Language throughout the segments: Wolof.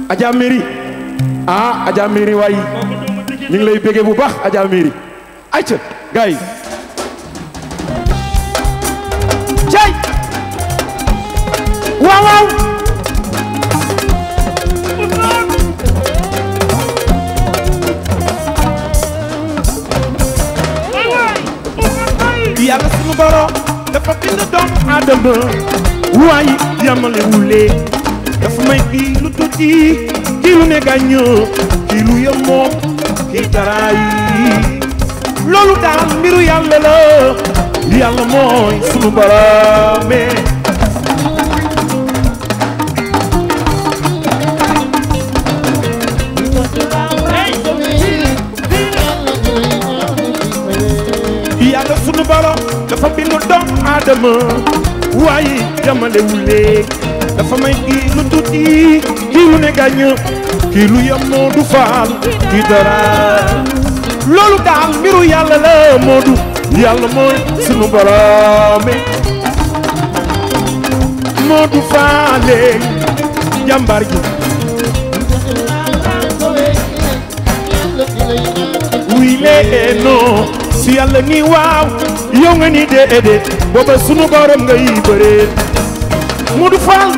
Adja Mary ah Adja Mary waay ñu ngi lay béggee bu baax Adja Mary ayca gars yi cay waaw waaw yàlla sunu borom dafa bind doom aadama waaye yamale wule dafa may kii lu tuuti kii lu ne gàññoo kii lu yemoo kii dara yi loolu daal mbiru yàlla la yàlla mooy sunu borom yàlla sunu borom dafa bind doom aadama waaye yamale wule dafa may kii lu tuuti kii lu ne gàññoo kii lu yemoo du faal kii dara loolu daal mbiru yàlla la moodu yàlla mooy sunu boroome moodu faale jàmbar ji wuy lee non si yàlla ni waaw yow nga ni déedéet booba sunu borom nga yi bëree moodu faal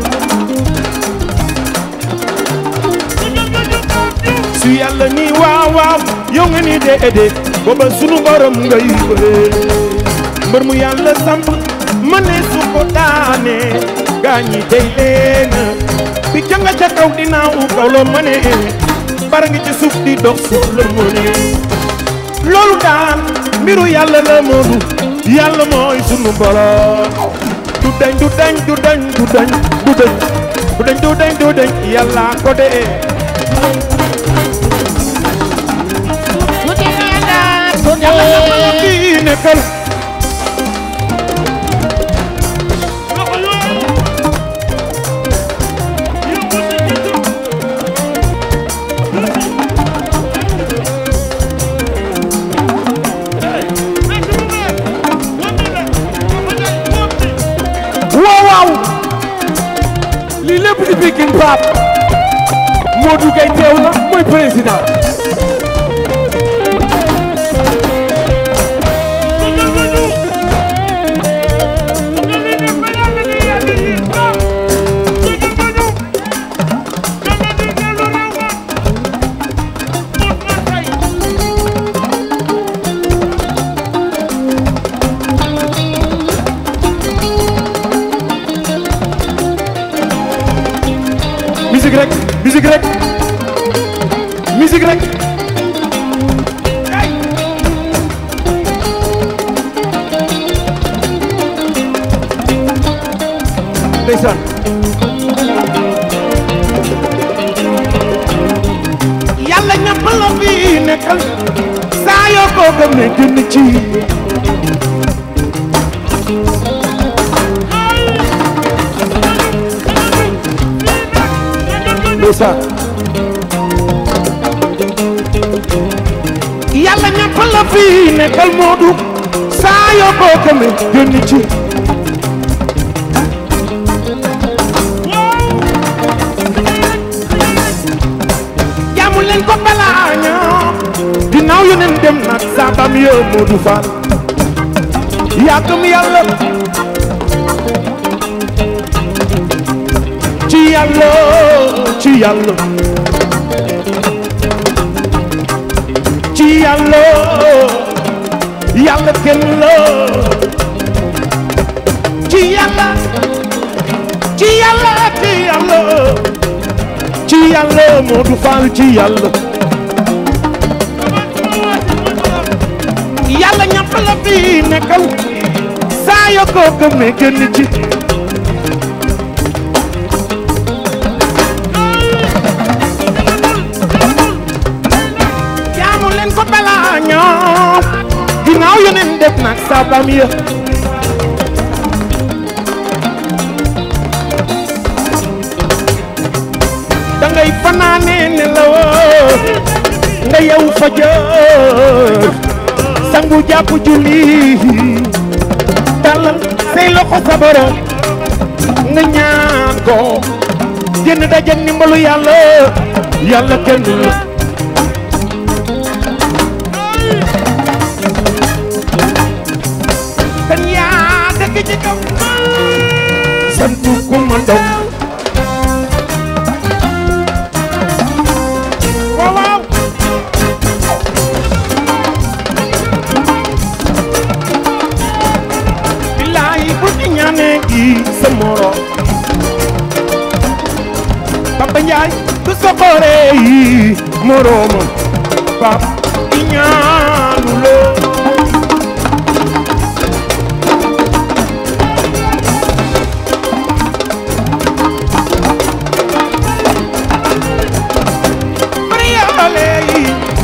su yàlla ni waaw waaw yow nga ni déedéet booba sunu borom ngay bëree mbër mu yàlla samp ma ne su ko daane gaa ñi tey leen bi janga ca kaw dinaaw kaw la ma ne bara ngi ci suuf di dox suuf la ma ne loolu daan mbiru yàlla la moodu yàlla mooy sunu borom du dañ du dañ du dañ du dañ du dañ du dañ du dañ du dañ yàlla ko dee yàlla ñëpp la fi nekkal waaw waaw lii lépp di Pikine Pape Modou Gueye teew na mooy président musique rek musique rek musique rek ay ndeysaan yàlla ñëpp la fi nekkal saa yoo ko gëmee gën ci ndeysaan yàlla ñëpp la fi nekkal Moodu saa yoo ko gëmee gën ci jaamu leen ko balaa ñoo ginnaaw yeneen dem nag saabam yoo Moodu Faal yaa gëm yàlla ci yàlla ci yàlla ci yàlla yàlla kenn la ci yàlla ci yàlla ci yàlla ci yàlla Modou Fall ci yàlla yàlla ñàpp la fi nekkal saa yoo ko gëmee génn ci jaamu leen ko balaa ñoo ginnaaw yeneen def nag sabam ya dangay fanaane ne la woo nga yow fajar sangu jàpp julli tàllal say loxo sa borom nga ñaan ko génn daje ni ndimbalu yàlla yàlla kenn du la kan yaa dëkk ci kaw santu ku ma daw waaw waaw billaay bu ci ñaanee gi sa moro Papa Njaay du soxore yi moroomam pap i ñaanu loo mariyaale yi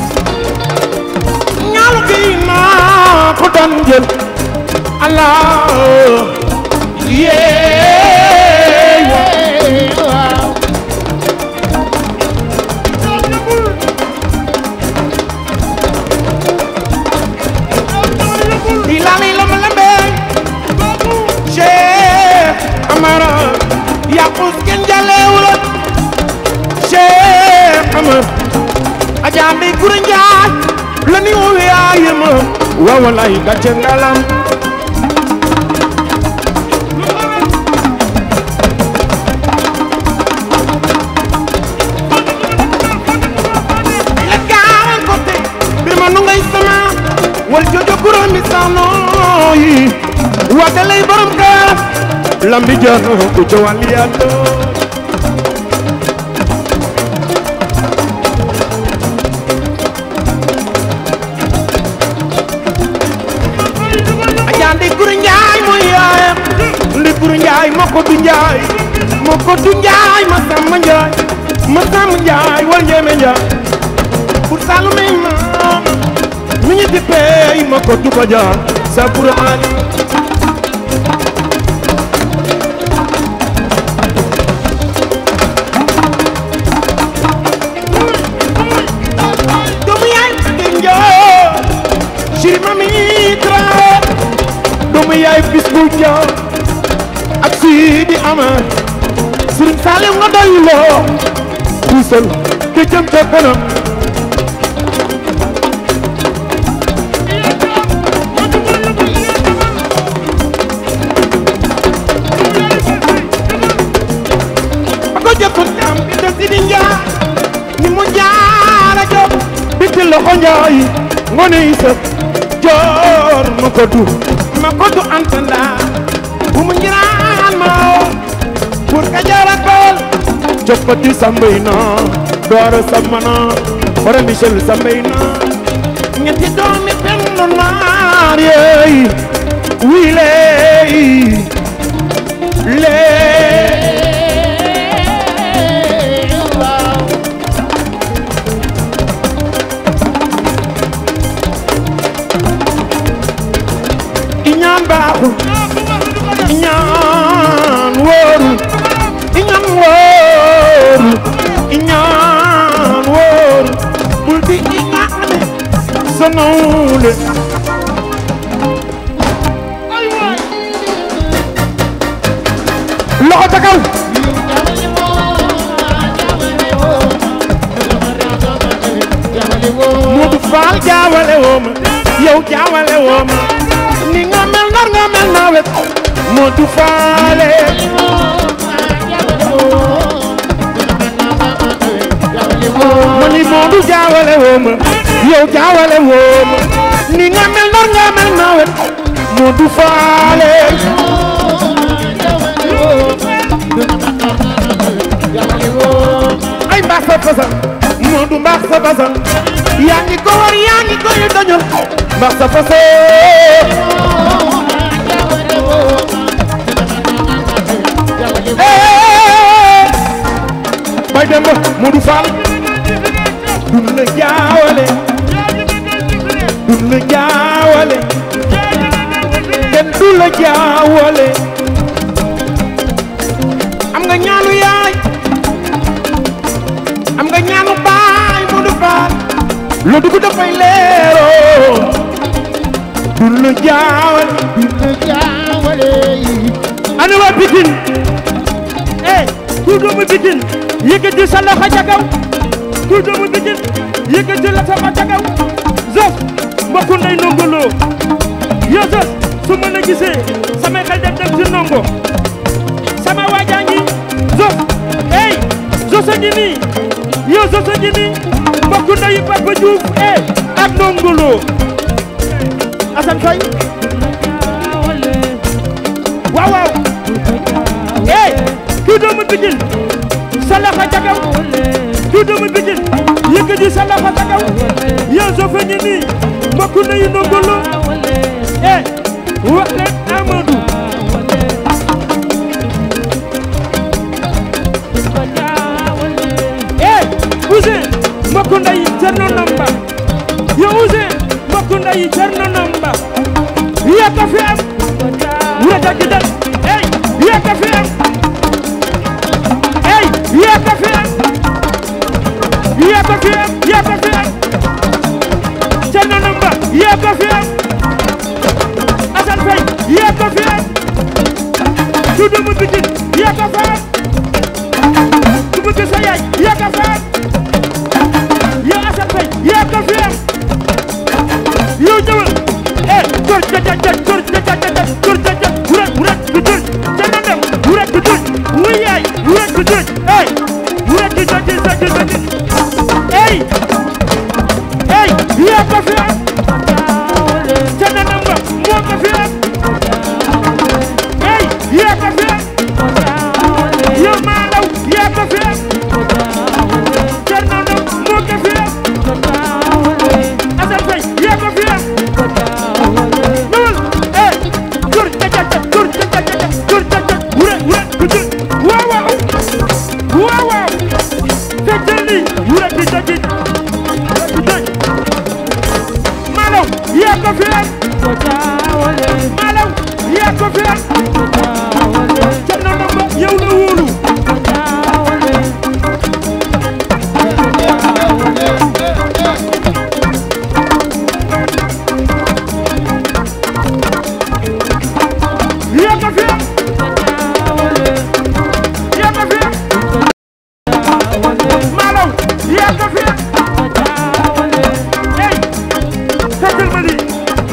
ñaalu gi naa ko daan jël Allah yee Ilali lama lambe Cheikh Amara Yaqus ken jalewula Cheikh Amara Ajambi kuru njaay la ni wowe ayema wa wallahi gàcce ngalam la gaawan kote bir ma nu ngay sama wal jojo kuro mi sano yi wate lay borom ka lambi jano ku ca wàlli yàlla ajandi kuru njaay mooy yaayam ndi kuru njaay ma ko du njaay ma ko du njaay ma samba njaay ma samba njaay wal njeme njaay pour salume maam mi ñu dippee ma ko du ko jaar sa pour ali doomu yaay di njoo chéri mami traé doomu yaay bis bu njoo ak si di ama Sëriñ Saaliw nga doy loo puusal ke jëm ca kanam ko jëkkul am bi te si di njaa ni mu jaara jóg bi ti loxo njaay ngone yi sëf joor ma ko du ma ko du antanda bu mu njiraan ma oo pour ka jaara kool coppati sambay na doora samana bara michel sambay na ñetti doomi pendu naar yeey wii leey lee iñaan baaxul iñaan wóorul iñaan wóorul iñaan wóorul bul di iñaane sa nawle loxo ca kaw Modou Fall jaawale woo ma yow jaawale woo ma ni nga mel nar nga mel nawet Modou Faale ma ni Modou jaawale woo ma yow jaawale woo ma ni nga mel nar nga mel nawet Modou Faale ay mbaax sa fasal Modou mbaax sa fasal yaa ngi ko war yaa ngi ko yu dañul mbaax sa fasal Eh, bay dem ba Modou Fall dun la jaawale dun la jaawale kenn du la jaawale am nga ñaanu yaay am nga ñaanu baay Modou Fall lu dugg dafay leeroo dun la jaawale ana waa Pikine eh ku doomu Pikine yëkkati sa loxo ca kaw ku doomu Pikine yëkkati la sama ca kaw Zoss mbokku ndey Ndongo Lo yow Zoss su ma la gisee samay xel dem dem ci Ndongo sama waajaa ngi Zoss hey Zoss a ngi nii yow Zoss a ngi nii mbokku ndeyu Papa Diouf eh ak Ndongo Lo Assane Faye waaw waaw eh ku doomu Pikine sa loxo ca kaw ku doomu Pikine yëkkati sa loxo ca kaw yow Zoss a ngi nii mbokku ndeyu Ndongo Lo eh wax leen Amadou eh Ousseyn mbokku ndeyu Thierno Namba yow Ousseyn mbokku ndeyu Thierno Namba yaa ko fi am wurata gi dal eh yaa ko fi am eh yaa ko fi am yaa ko fi am yaa ko fi am Thierno Namba yaa ko fi am Assane Faye yaa ko fi am ku doomu Pikine yaa ko fa am ku bëgg sa yaay yaa ko fa am yow Assane Faye yaa ko fi am yow ñëwal eh góor ja ja ja góor ja ja ja ja góor ja ja wuret wuret du jël ca na dem wuret du jël wuy yaay wuret du jël eh wuret du jël jël jël jël eh eh yaa ko fi am ca na dem ba moo ko fi am eh yaa ko fi am yow maa law yaa ko fi am ca na dem moo ko fi am Assane Faye yaa ko fi am ñëwal eh góor ja ja ja góor ja ja ja góor ja ja wure wure du jël waaw waaw waaw waaw feccal li wure di ja ji du jël Malaw yaa ko fi am Malaw yaa ko fi am Thierno Namba yow la wóolu yaa ko fi am yaa ko fi am Malaw yaa ko fi am hey feccal ma lii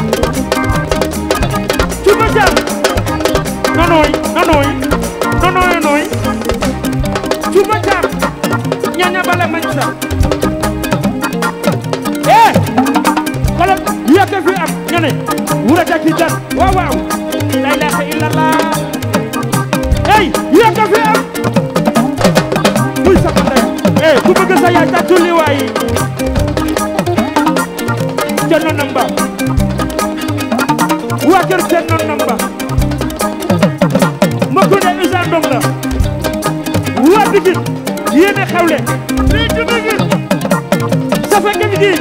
Cuba Jam nonoy nonoy nonoy noy Cuba Jam ñaña bala mañ sa eh xoolal yaa ko fi am nga ne wura taki dan waaw waaw la ilaha illallah hey yaa ko fi am muy sama ndey eh ku bëgg sa yaay tàccul li waay Thierno Namba waa kër Thierno Namba mbokku ne Issa Ndong la waa Pikine yéen a xewle fii ci Pikine sa fekk gi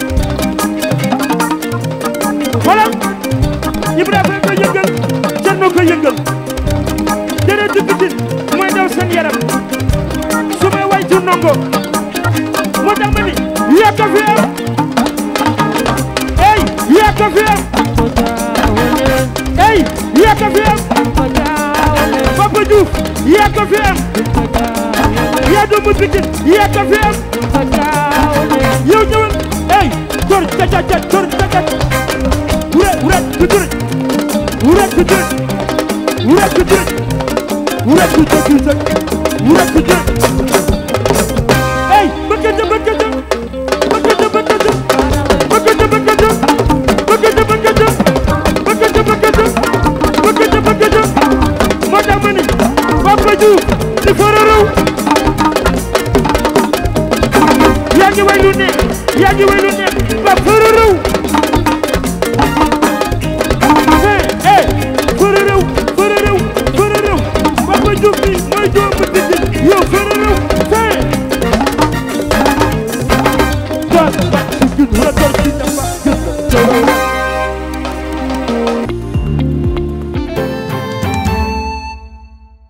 xoolal Ibrahima ko yëngal Thierno ko yëngal déretu Pikine mooy daw seen yaram su may way ci ndongo moo tax ma ni yaa ko fi am ey yaa ko fi am ey yaa ko fi am Papa Diouf yaa ko fi am yaa doomu Pikine yaa ko fi am yow ñëwal ey góor ca ca ca góor ca ca wure wure ku jure wure ku jure wure ku jure wure ku jure wure ku jure ey bëggante bëggante bëggante bëggante bëggante bëggante bëggante bëggante bëggante bëggante bëggante bëggante moo tax ma ni Papa Diouf di fararaw yaa ngi way lu ne yaa ngi way lu ne ba fararaw